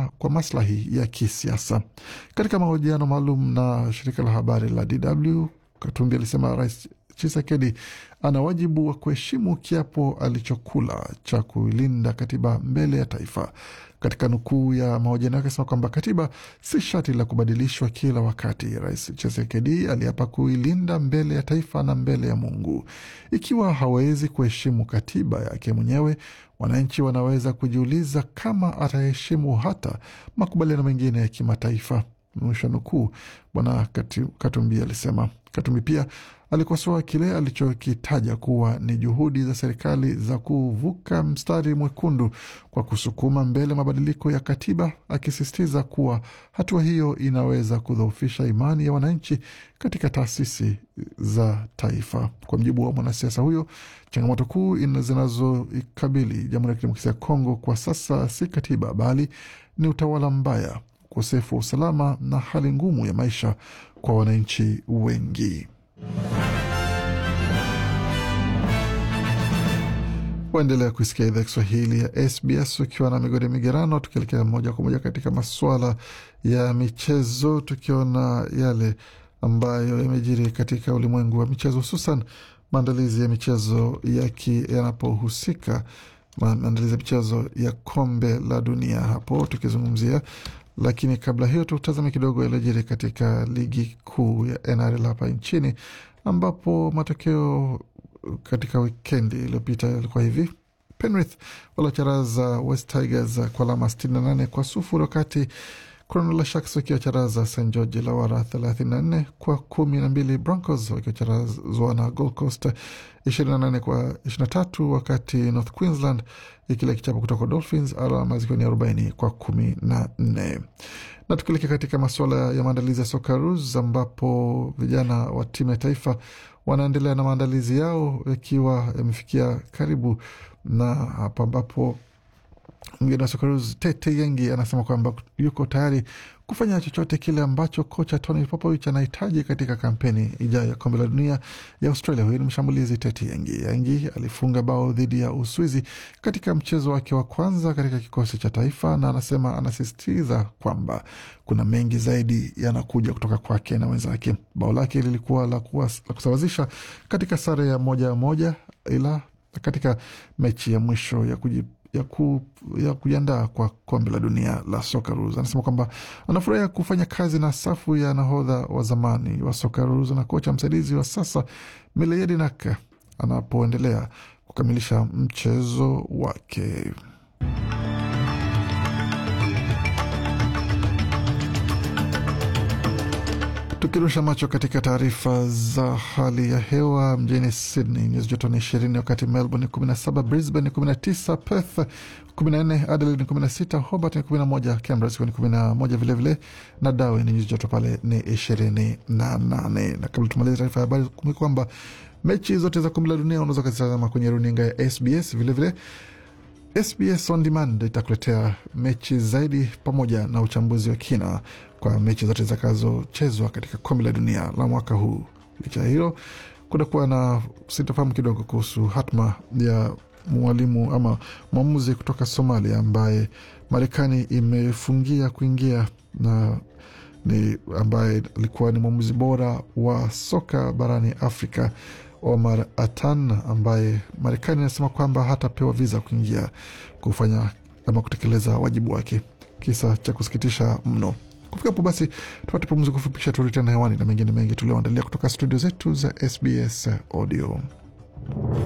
kutumiwa kwa maslahi ya kisiasa. Katika mahojiano maalum na shirika la habari la DW, Katumbi alisema Rais Chisekedi ana wajibu wa kuheshimu kiapo alichokula cha kuilinda katiba mbele ya taifa. Katika nukuu ya mahojiano yake asema kwamba katiba si shati la kubadilishwa kila wakati. Rais Chisekedi aliapa kuilinda mbele ya taifa na mbele ya Mungu. Ikiwa hawezi kuheshimu katiba yake mwenyewe, wananchi wanaweza kujiuliza kama ataheshimu hata makubaliano mengine ya kimataifa. Mwisho nukuu. Bwana Katumbi alisema. Katumbi pia alikosoa kile alichokitaja kuwa ni juhudi za serikali za kuvuka mstari mwekundu kwa kusukuma mbele mabadiliko ya katiba, akisisitiza kuwa hatua hiyo inaweza kudhoofisha imani ya wananchi katika taasisi za taifa. Kwa mjibu wa mwanasiasa huyo, changamoto kuu zinazoikabili Jamhuri ya Kidemokrasia ya Kongo kwa sasa si katiba, bali ni utawala mbaya, ukosefu wa usalama na hali ngumu ya maisha kwa wananchi wengi. Waendelea kuisikia idhaa Kiswahili ya SBS ukiwa na migodi migerano, tukielekea moja kwa moja katika masuala ya michezo, tukiona yale ambayo yamejiri katika ulimwengu wa michezo, hususan maandalizi ya michezo yanapohusika maandalizi ya michezo ya kombe la dunia hapo tukizungumzia lakini kabla hiyo tutazame kidogo yaliyojiri katika ligi kuu ya NRL hapa nchini, ambapo matokeo katika wikendi iliyopita yalikuwa hivi: Penrith waliocharaza West Tigers kwa alama 68 kwa sufuri, wakati Cronulla Sharks wakiwacharaza St George Illawarra 34 kwa kumi na mbili, Broncos wakiwacharazwa na Gold Coast 28 kwa 23, wakati North Queensland ikile kichapo kutoka Dolphins alama zikiwa ni 40 kwa kumi na nne. Na tukielekea katika masuala ya maandalizi ya Socceroos ambapo vijana wa timu ya taifa wanaendelea na maandalizi yao yakiwa yamefikia karibu, na hapa ambapo mgeni wa Socceroos Tete Yengi anasema kwamba yuko tayari kufanya chochote kile ambacho kocha Tony Popovich anahitaji katika kampeni ijayo ya kombe la dunia ya Australia. Huyu ni mshambulizi Tete Yengi. Yengi alifunga bao dhidi ya Uswizi katika mchezo wake wa kwanza katika kikosi cha taifa, na anasema anasisitiza kwamba kuna mengi zaidi yanakuja kutoka kwake na wenzake. Bao lake lilikuwa la, la kusawazisha katika sare ya moja moja, ila katika mechi ya mwisho ya kuji ya, ku, ya kujiandaa kwa kombe la dunia la Socceroos. Anasema kwamba anafurahia kufanya kazi na safu ya nahodha wa zamani wa Socceroos na kocha msaidizi wa sasa Mile Jedinak anapoendelea kukamilisha mchezo wake. Tukirusha macho katika taarifa za hali ya hewa mjini Sydney nyuzi joto ni ishirini, wakati Melbourne ni kumi na saba, Brisbane ni kumi na tisa, Perth kumi na nne, Adelaide ni kumi na sita, Hobart ni kumi na moja, Canberra zikiwa ni kumi na moja vilevile, na Darwin nyuzi joto pale ni ishirini na nane. Na kabla tumaliza taarifa ya habari, kumbuka kwamba mechi zote za kombe la dunia unaweza ukazitazama kwenye runinga ya SBS vilevile SBS on demand itakuletea mechi zaidi pamoja na uchambuzi wa kina kwa mechi zote zitakazochezwa katika kombe la dunia la mwaka huu. Licha ya hilo, kutakuwa na sintofahamu kidogo kuhusu hatma ya mwalimu ama mwamuzi kutoka Somalia ambaye Marekani imefungia kuingia na ni ambaye alikuwa ni mwamuzi bora wa soka barani Afrika Omar Atan ambaye Marekani inasema kwamba hatapewa viza kuingia kufanya ama kutekeleza wajibu wake. Kisa cha kusikitisha mno. Kufika hapo basi, tupate pumziko fupi, kisha turudi tena hewani na mengine mengi tulioandalia kutoka studio zetu za SBS Audio.